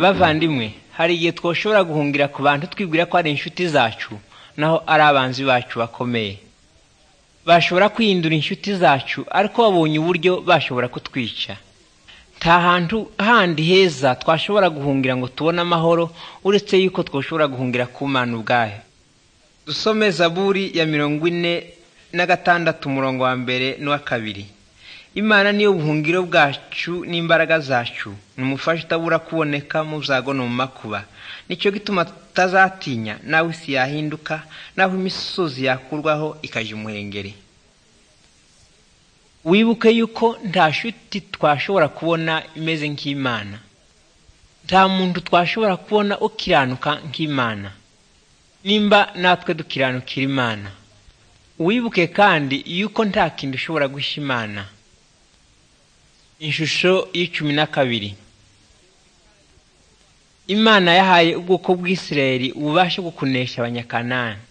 bavandimwe hari igihe twashobora guhungira ku bantu twibwira ko ari inshuti zacu naho ari abanzi bacu bakomeye bashobora kwihindura inshuti zacu ariko babonye uburyo bashobora kutwica nta hantu handi heza twashobora guhungira ngo tubone amahoro uretse yuko twashobora guhungira ku mana ubwayo dusome zaburi ya mirongo ine na gatandatu umurongo wa mbere n'uwa kabiri imana niyo buhungiro bwacu n'imbaraga zacu ni umufasha utabura kuboneka mu byago no mu makuba nicyo gituma tutazatinya naho isi yahinduka naho imisozi yakurwaho ikajya umuhengeri wibuke yuko nta shuti twashobora kubona imeze nk'imana nta muntu twashobora kubona ukiranuka nk'imana nimba natwe dukiranukira imana wibuke kandi yuko nta kintu ushobora gushya imana ishusho y'icumi na kabiri imana yahaye ubwoko bw'isirayeli ububasha bwo kunesha abanyakanani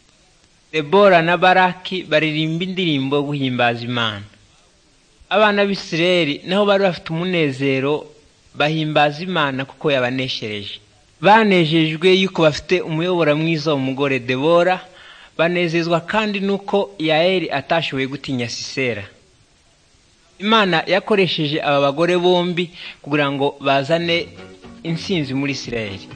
debora na baraki baririmba indirimbo yo guhimbaza imana abana b'isirayeli naho bari bafite umunezero bahimbaza imana kuko yabaneshereje banejejwe yuko bafite umuyobora mwiza w'umugore debora banezezwa kandi nuko yaeli atashoboye gutinya sisera imana yakoresheje aba bagore bombi kugira ngo bazane intsinzi muri isirayeli